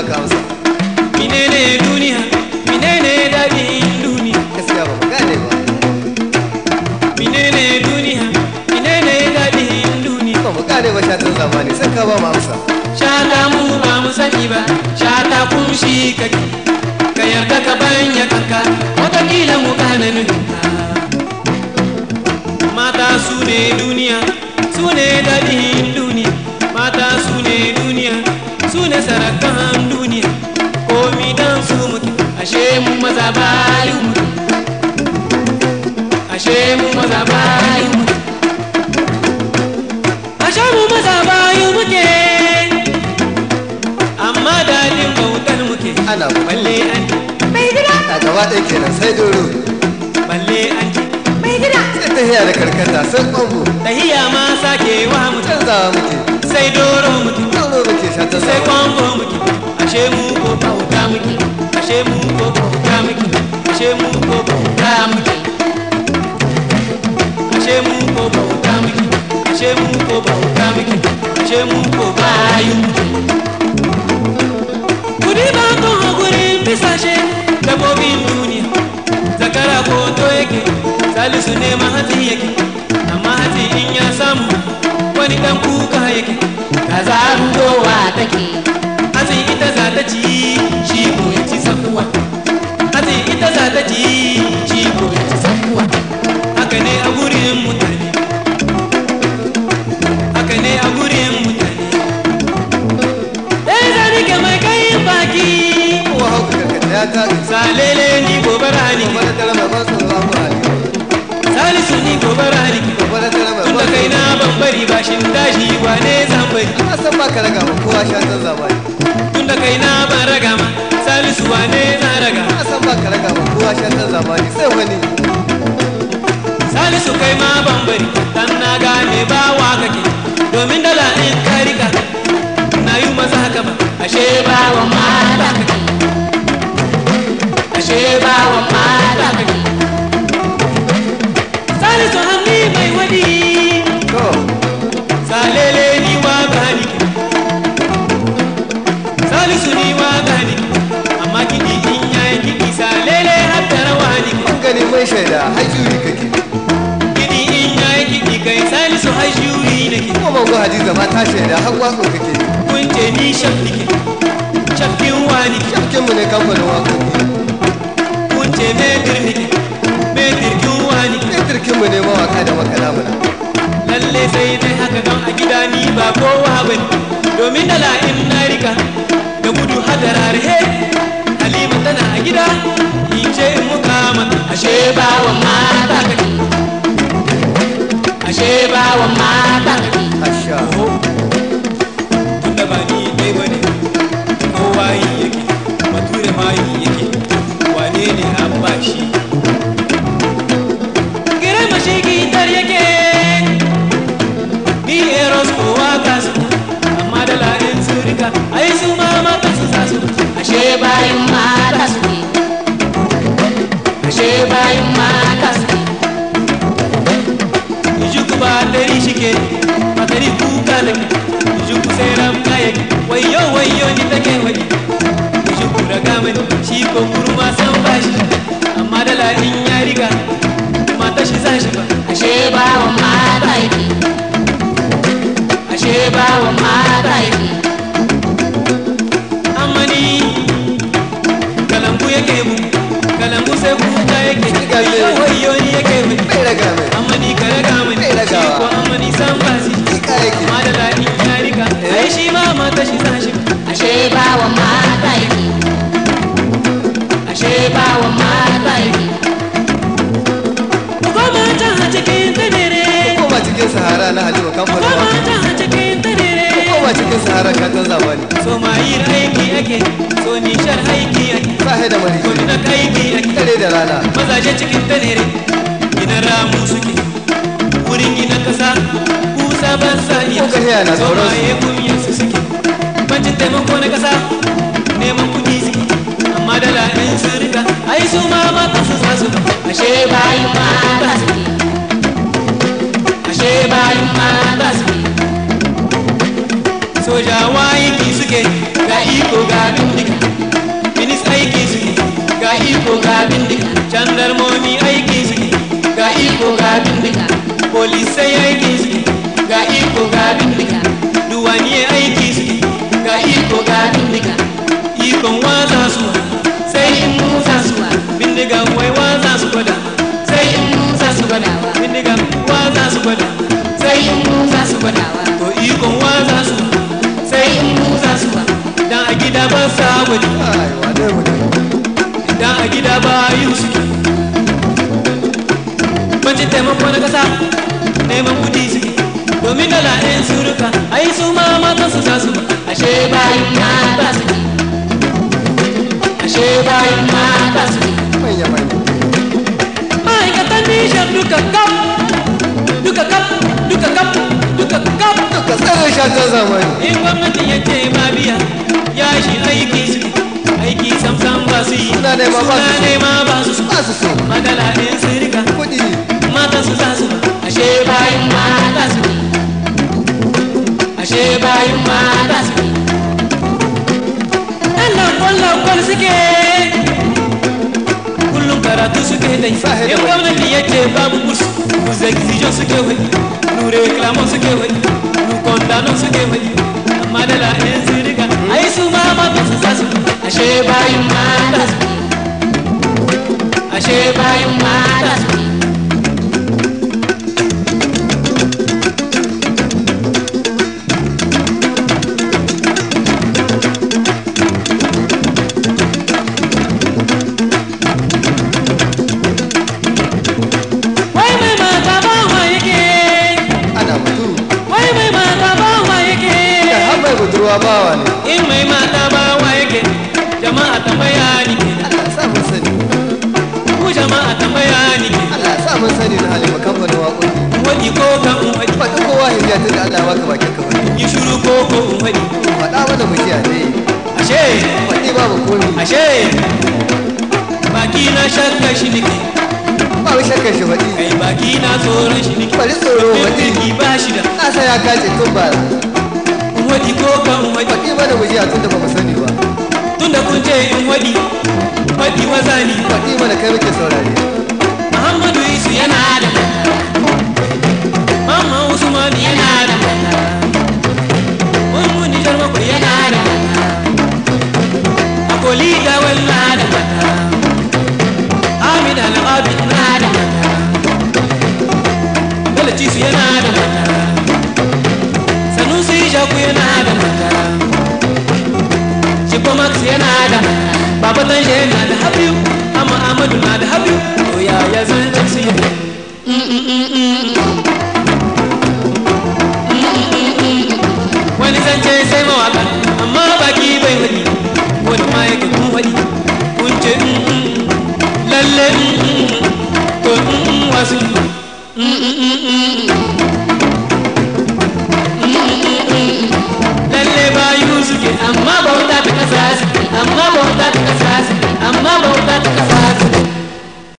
baka amsa menene duniya menene daɗin duniya gaskiya ba mu gane ba menene duniya menene daɗin duniya ba mu gane ba shatan zamani sai ka ba mu amsa shata mu ba mu sani ba shata kun shi kake ka yarda ka banya kanka watakila mu gane nufinka mata su ne duniya su ne daɗin duniya mata su ne duniya su ne sarakan duniya komi dan su muke ashe mu maza bayu muke ashe mu maza bayu muke ashe mu maza bayu muke amma daɗin bautar muke ana ba balle an mai gida a gaba ɗaya kenan sai doro balle an mai gida sai ta hiya da karkata sai kwambo tahiya ma sake wa mutum canzawa muke sai doro mutum doro muke shatan sai zamani kwambo muke ashe mu ko bauta muke ashe mu ko bauta muke ashe mu ko bauta muke ashe mu ko bauta muke ashe mu ko bauta muke ashe mu ko bayu muke kudi ba ko gurin bisashe dabbobin duniya zakara ko to yake salisu ne mahati yake amma hati in ya samu wani dan kuka yake kaza rudowa take hatsi ita za ta ci shi ko ya ci sakuwa hatsi ita za ta ci shi ko ya ci sakuwa haka ne a gurin mutane haka ne a gurin mutane ɗaya zani ke mai kayin baki kowa hauka karkata ya taɗi salele ni gobara ni gobe da tara mai ban tsoro ba hali salisu ni gobara ni gobe da tara mai tun da ban kai na ban bari bashin dashi wane zan bari na san baka raga ma kowa shatan zamani tun da kai na ban raga ma salisu wane zan raga na san baka raga ma kowa shatan zamani sai wani salisu kai ma ban bari dan na gane ba wa kake domin dala in ka rika na yi maza haka ba ashe ba wa mata kake ashe ba wa mata kake salisu hannu mai wadi to salele ni wa gani ke salisu ni wa gani amma kiɗi in yayi kiɗi salele har da rawa ni ke an gani mai shaida hajjuri kake kiɗi in yayi kiɗi kai salisu har shuri nake kuma mango hadiza ma ta shaida har wako kake kun ce ni shaf nike shafkin wani ke shafkinmu ne kamfanin wakoki kun ce metir nike metir kin wani ke Feturkinmu ne mawaka da makana muna lalle sai dai haka don a gida ni ba kowa ba ne domin da la'in na rika da gudu hadarar he halima tana a gida in ce in muka mata ashe ba wa mata kake ashe ba wa mata kake asha tunda ba ni dai ba ne kowa yi yake bature ma yi yake wane ne an ba shi girai mashi gitar yake ni eros kowa ka su amma da la'in su rika ai su ma mata su sa su ashe bayan mata su ne ashe bayan mata su ne Ijuku ba dari shike ba dari kuka lake Ijuku sai ramka yake wayo wayo ni take wani Ijuku raga mani shi ko kurma san bashi amma da ladin ya riga mata shi za shi ba ashe ba wa mata yake ashe ba wa mata yake amma ni kalambu yake mu kalambu sai kuka yake wayo wayo ni yake mu bai raga mai amma ni ka raga mani Bai ragawa. shi ko amma ni san basi Ika yake amma da daɗi ya riga ai shi ma mata shi sa shi ashe ba wa mata yake ashe ba wa mata yake ko mata a cikin tanere koma cikin sahara na halima ko kamfanin wakoki mata a cikin tanere koma cikin sahara shatan zamani so ma yi aiki ake so nishar aiki ake sahe da ko mariji na aiki ake dare da rana mazaje cikin tanere gina ramu suke wurin gina kasa kusa ban sani Ko gahiya na tsoron su. ya kunyan su suke bancin taimako na kasa neman kudi suke amma da la'in su rika ai su ma mata su sa su ashe bayan mata suke ashe bayan mata suke sojawa yaki suke ga iko ga dundi jandarmomi aiki suke ga iko ga bindiga polisai aiki suke ga iko ga bindiga duwaniye aiki suke ga iko ga bindiga ikon waza su sai in musa su bindiga wai waza su gwada sai in musa su gwada bindiga waza su gwada sai in musa su gwada to ikon waza su sai in musa su dan a gida ba sa gwadi ai wane mutum dan a gida ba yi suke Bancin taimako na kasa neman kudi suke domin dala ɗayan suruka ai su ma matan su za su ba ashe bayan mata suke ashe bayan mata suke manya manya ma'aikatan nishar duka kaf duka kaf duka kaf duka kaf duka tsarin shatan zamani in gwamnati ya ce ma biya ya shi aiki suke aiki samsam ba su yi Suna nema ba su Suna so. nema ba su so ba su so madala ɗayan sirika kuɗi mata su za su ashe bayan mata su ashe bayan mata su ɗan lankon lankon suke kullum karatu suke dai Sahi da in wani. gwamnati ya ce babu kursu nu exigeant suke wani nu reclamant suke wani nu condamnant suke wani amma da la ɗayan sirika ai su ma mata su za su ashe bayan mata su ashe bayan mata su Wai mai mata ba wa yake, ana mutum wai mai mata ba wa yake. da har mai budurwa bawa ne In mai mata ba wa yake, jama'a tambaya ni ke. Allah sa mun sani Ku jama'a tambaya ni ke. Allah sa mun sani na halima kamfanin waƙoƙi Wadi ko ka in wadi, faɗi kowa hijiya tun da Allah ya baka bakin ka faɗi yi shuru ko ko in wadi. faɗa mana mu jiya ne Ashe, faɗi babu komi ashe, baki na shakka shi nake, ba mu shakkar shi faɗi kai baki na tsoron shi nake. bari tsoro Domin faɗi birki ba shi da, na san ya kace tun bara in wadi ko ka in wadi. faɗi mana mu jiya tun da ba mu sani ba Tunda kun ce in wadi, wadi wazani. faɗi mana kai muke saurare Muhammadu Isu yana da Mama Usman yana da Mun Nijar bakwai yana da Akoli da walla da Hamid Al-Abid na da Bello Cisu yana da Sanusi Shaku yana da Chico Max yana da Baba Tanje yana da Habibu Amma Ahmadu na da Habibu To yaya zan su yi wani zance sai mawaka amma baki bai wadi wani ma yake kun wadi kun ce mm, mm, lalle mm, mm, to mm, mm, wasu